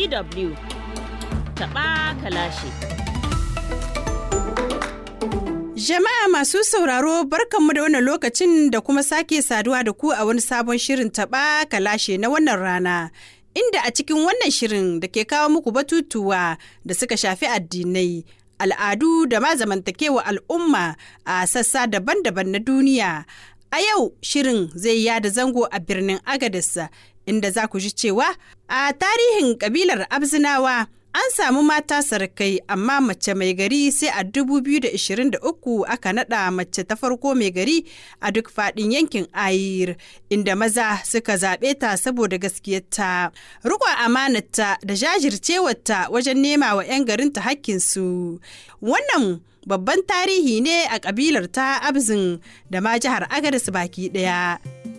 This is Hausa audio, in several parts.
DW taɓa kalashi. Jama'a masu sauraro barkanmu da wannan lokacin da kuma sake saduwa da ku a wani sabon shirin taɓa kalashe na wannan rana. Inda a cikin wannan shirin da ke kawo muku batutuwa da suka shafi addinai, al'adu da ma zamantakewa al'umma a sassa daban-daban na duniya. A yau shirin zai yada zango a birnin Agadis inda za ku ji cewa a tarihin kabilar Abzinawa an samu mata sarakai amma mace mai gari sai a 2023 aka nada mace ta farko mai gari a duk fadin yankin Ayir inda maza suka zaɓe ta saboda gaskiyarta. Rukon amanarta da jajircewarta wajen nema wa 'yan garinta hakkinsu. Wannan babban tarihi ne a kabilar ta Abzin da ma jihar Agadis baki ɗaya.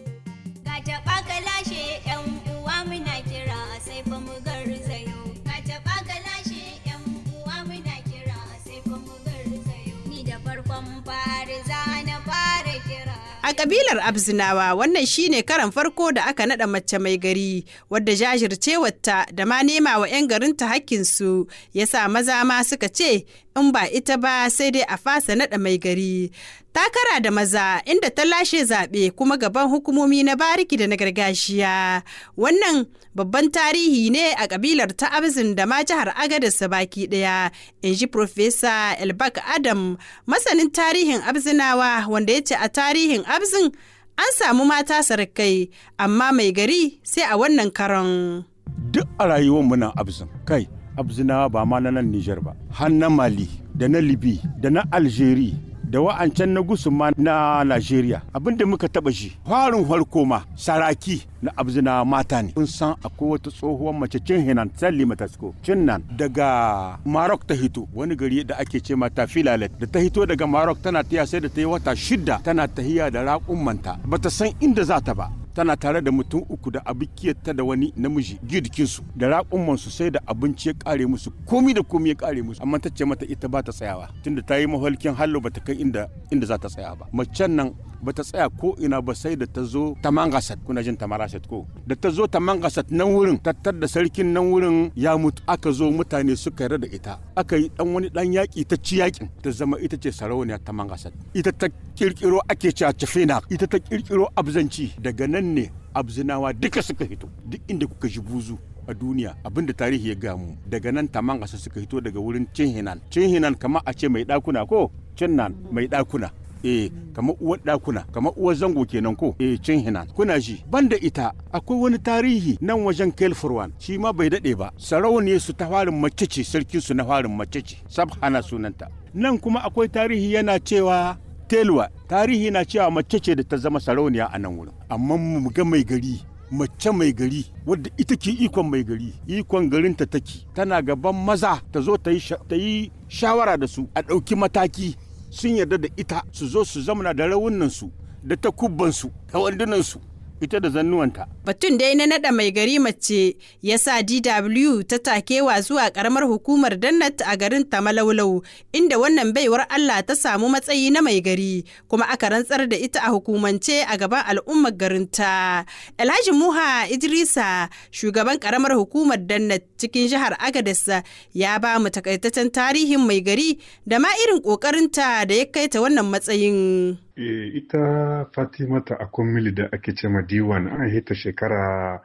A kabilar Abzinawa wannan shine karan farko da aka nada mace mai gari wadda jajircewarta da ma nema wa 'yan garinta hakkinsu ya sa maza ma suka ce in ba ita ba sai dai a fasa nada mai gari. Takara da maza inda ta lashe zaɓe kuma gaban hukumomi na bariki da na gargajiya. Wannan babban tarihi ne a kabilar ta Abzin da ma jihar Agadis baki ɗaya, in ji Profesa Elbak Adam, masanin tarihin Abzinawa wanda ya ce a tarihin Abzin an samu mata sarkai amma mai gari sai a wannan karon. Duk a rayuwar muna Abzin kai. Abzinawa ba ma na nan Nijar ba, har na Mali da na Libi da na Algeria da wa'ancan na gusuma na Najeriya abinda muka taba shi farin farko ma saraki na abzina mata ne kun san akwai wata tsohuwar mace cin hinan salli matasko cin nan daga Marok ta hito wani gari da ake ce mata filalet da ta hito daga Marok tana tiya sai da ta yi wata shida tana tahiya da raƙummanta bata san inda za ta ba tana tare da mutum uku da abikiyarta da wani namiji girkinsu da raƙumman su sai da abinci ya kare musu komi da komi ya kare musu amma ta ce mata ita ba ta tsayawa tunda ta yi mahalkin hallo ba ta kai inda inda za ta tsaya ba macen nan ba ta tsaya ko ina ba sai da ta zo ta mangasat kuna jin ta marasat ko da ta zo ta mangasat nan wurin tattar da sarkin nan wurin ya mutu aka zo mutane suka yarda da ita aka yi dan wani dan yaki ta ci yakin ta zama ita ce sarauniya ta mangasat ita ta kirkiro ake cewa cafena ita ta kirkiro abzanci daga nan ne abzinawa duka suka hito duk inda kuka ji buzu a duniya abinda tarihi ya gamu daga nan taman ƙasa suka hito daga wurin cin hinan cin hinan kama a ce mai ɗakuna ko cin nan mai ɗakuna eh kamar uwar ɗakuna kamar uwar zango kenan ko eh cin hinan kuna ji banda ita akwai wani tarihi nan wajen kelfurwan shi ma bai daɗe ba sarauniyar su ta farin mace ce sarkin su na farin mace ce sabhana sunanta nan kuma akwai tarihi yana cewa telwa tarihi na cewa mace ce da ta zama sarauniya a nan wurin amma mu ga mai gari mace mai gari wadda ita ke ikon mai gari ikon garinta take tana gaban maza ta zo ta yi shawara da su a ɗauki mataki sun yarda da ita su zo su zamana da rawunansu da takubbansu da wandunansu ita da zannuwanta. Batun dai na naɗa mai gari mace ya sa DW ta takewa zuwa ƙaramar hukumar Dannat a garin Tamalaulau inda wannan baiwar Allah ta samu matsayi na mai gari kuma aka rantsar da ita a hukumance a gaban al'ummar garinta. Alhaji Muha Idrisa shugaban ƙaramar hukumar Dannat cikin jihar Agadez ya ba mu takaitaccen tarihin mai gari da ma irin ƙoƙarinta da ya kai ta wannan matsayin. E, ita Fatimata Akwamili da ake ce ma diwan an hita shekara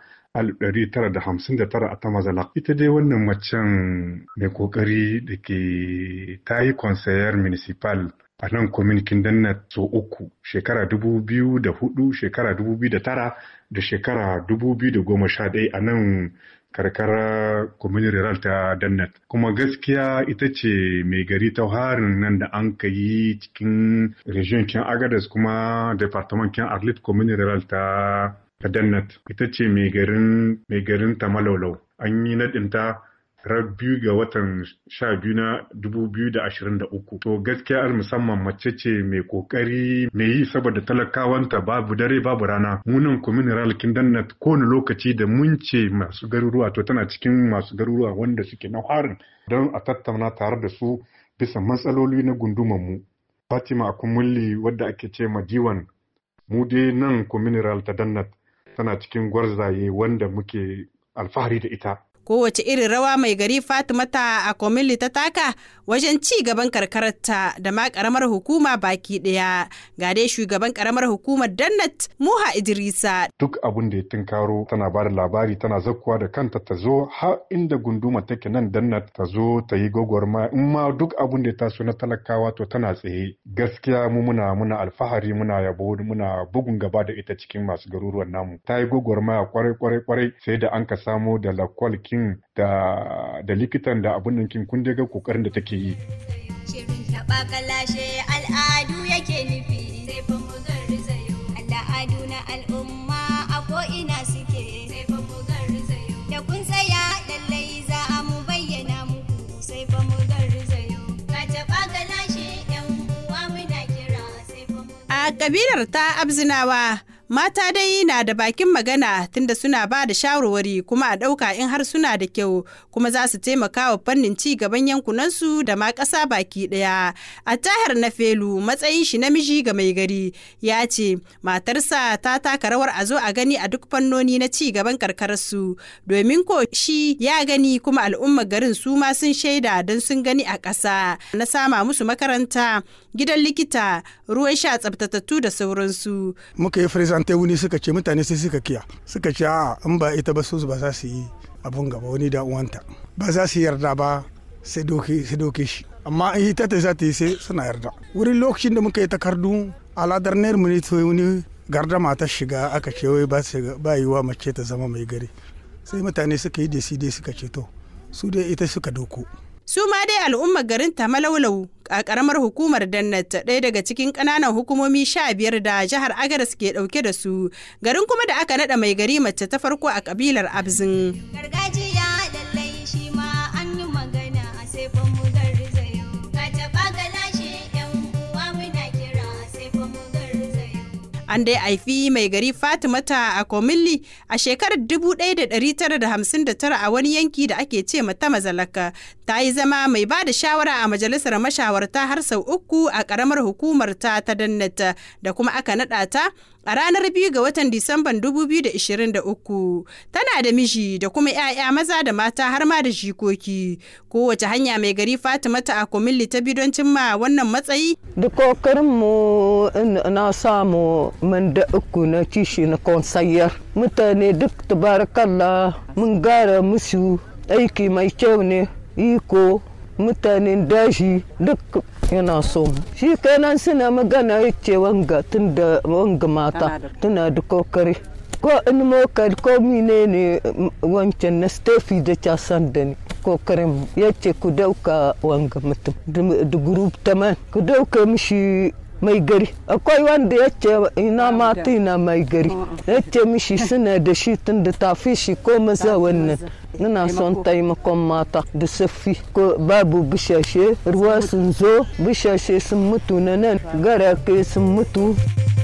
1959 a Tamazala. Ita dai wannan macen mai kokari da ke ta yi conseiller municipal a nan kwaminikin danna so uku shekara 2004 shekara 2009 da shekara 2011 a nan karkara community rural ta dannat kuma gaskiya ita ce mai gari ta harin nan da an ka yi cikin region kin agadas kuma department kin arlit community rural ta ta dannat ita ce mai garin mai garin ta malaulau an yi nadinta rar biyu ga watan sha biyu na dubu biyu da ashirin da uku. To gaskiya al musamman mace ce mai kokari mai yi saboda talakawanta babu dare babu rana. Munan communal kindannat kowane lokaci da mun ce masu garuruwa to tana cikin masu garuruwa wanda suke na harin don a tattauna tare da su bisa matsaloli na gundumanmu. Fatima Akumulli wadda ake ce ma diwan mu dai nan communal ta dannat tana cikin gwarzaye wanda muke alfahari da ita. kowace irin rawa mai gari fatimata a komili ta taka wajen ci gaban karkararta da ma karamar hukuma baki daya ga dai shugaban karamar hukumar dannat muha idrisa duk abun da ya tunkaro tana ba da labari tana zakkuwa da kanta ta zo har inda gunduma take nan dannat ta zo ta yi gwagwarma in ma duk abun da ya taso na talakawa to tana tsaye gaskiya mu muna muna alfahari muna yabo muna bugun gaba da ita cikin masu garuruwan namu ta yi gwagwarmaya kwarai kwarai kwarai sai da an ka samo da lakwal kin da da likitan da abun nan kin kun ga kokarin da take yi Shirin taɓa kalashe al'adu yake nufi sai fa mu garzayo. Al'adu na al'umma a ko'ina suke sai fa mu garzayo. Da kun tsaya lallai za a mu bayyana muku sai fa mu garzayo. Ka taɓa kalashe yan uwa muna kira sai fa mu A kabilar ta Abzinawa, mata dai na da bakin magana tunda suna ba da shawarwari kuma a ɗauka in har suna da kyau kuma za su taimaka wa fannin ci gaban yankunansu da ma ƙasa baki ɗaya. A tahar na felu matsayin shi namiji ga mai gari ya ce matarsa ta taka rawar a zo a gani a duk fannoni na ci gaban karkararsu domin ko shi ya gani kuma al'ummar garin su ma sun shaida don sun gani a ƙasa na sama musu makaranta gidan likita ruwan sha tsabtatattu da sauransu. muka yi firisante wuni suka ce mutane sai suka kiya suka ce a in ba ita ba su ba za su yi abun gaba wani da uwanta ba za su yarda ba sai doke sai doke shi amma in ita ta za ta yi sai suna yarda wurin lokacin da muka yi takardu aladar ner mu ne to wani gardama ta shiga aka ce wai ba su- ba yiwa mace ta zama mai gari sai mutane suka yi desi dai suka ce to su dai ita suka doko Su ma dai al'ummar garin Tamalaulau a ƙaramar hukumar Dannat ɗaya daga cikin ƙananan hukumomi sha biyar da jihar Agadas ke ɗauke da su. Garin kuma da aka naɗa mai gari mace ta farko a ƙabilar Abzin. gargajiya lallai shi ma an yi magana sai fa mu garzayo. Ka taɓa kalashe yan uwa muna kira sai fa mu garzayo. An dai haifi mai gari Fatimata a Komilli a shekarar 1959 a wani yanki da ake ce mata mazalaka. Ta yi zama mai ba da shawara a majalisar mashawarta har sau uku a ƙaramar hukumar ta ta dannata da kuma aka naɗa ta a ranar biyu ga watan Disamban 2023. Tana da miji da kuma 'ya'ya maza da mata har ma da jikoki. Kowace hanya mai gari Fatimata a Komilli ta bi don cimma wannan matsayi da kokarinmu na samu man da uku na kishi na konsayar mutane duk tabarakallah mun gara musu aiki mai kyau ne iko mutanen dashi duk yana so mu. shi kenan suna magana yace wanga tun da wanga mata tana da kokari ko in mokar ko mine ne wancan na stefi da casan da ni kokarin ya ce ku dauka wanga mutum da group taman ku dauka mishi mai gari akwai wanda ya ce ina mata ina mai gari ya ce mishi suna da shi tun da tafi shi ko maza wannan ina son taimakon mata da saffi ko babu bishashe ruwa sun zo bishashe sun mutu na nan garake sun mutu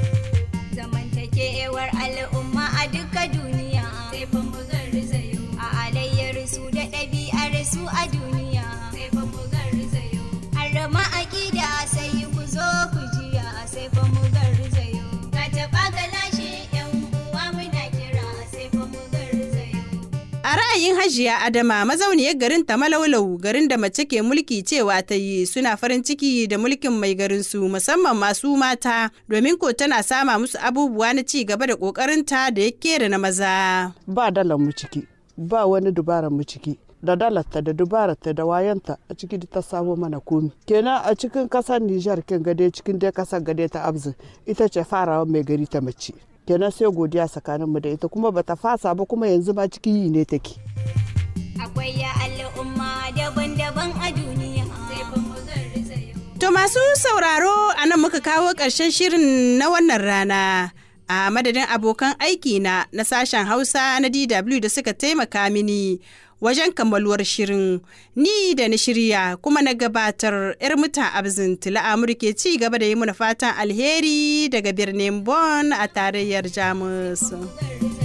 zamantakewar al'umma a duka duniya sai fa mu garzayo a alayyar su da ɗabi'ar su a duniya sai fa mu garzayo harama aƙida sai ku zo ku jiya sai fa mu garzayo ka taɓa galashe yan uwa muna kira sai fa mu garzayo A ra'ayin Hajiya Adama mazauniyar garin Tamalaulau garin da mace ke mulki cewa ta yi suna farin ciki da mulkin mai garin su musamman masu mata domin ko tana sama musu abubuwa na ci gaba da kokarinta da ya kera na maza. ba dalar mu ciki ba wani dubaran mu ciki da dalarta da dubararta da wayanta a ciki da ta samo mana komi kenan a cikin kasar Nijar kin gade cikin dai kasar gade ta Abzin ita ce farawa mai gari ta mace kenan sai godiya tsakanin mu da ita kuma bata fasa ba kuma yanzu ma cikin yi ne take akwai ya al'umma daban-daban a duniya sai fa mu garzayo To masu sauraro a nan muka kawo ƙarshen shirin na wannan rana. A madadin abokan aiki na na sashen Hausa na DW da suka taimaka mini wajen kammaluwar shirin ni da na shirya kuma na gabatar 'yar muta abzin tila ke ci gaba da yi mana fatan alheri daga birnin Bonn a tarayyar Jamus. garzayo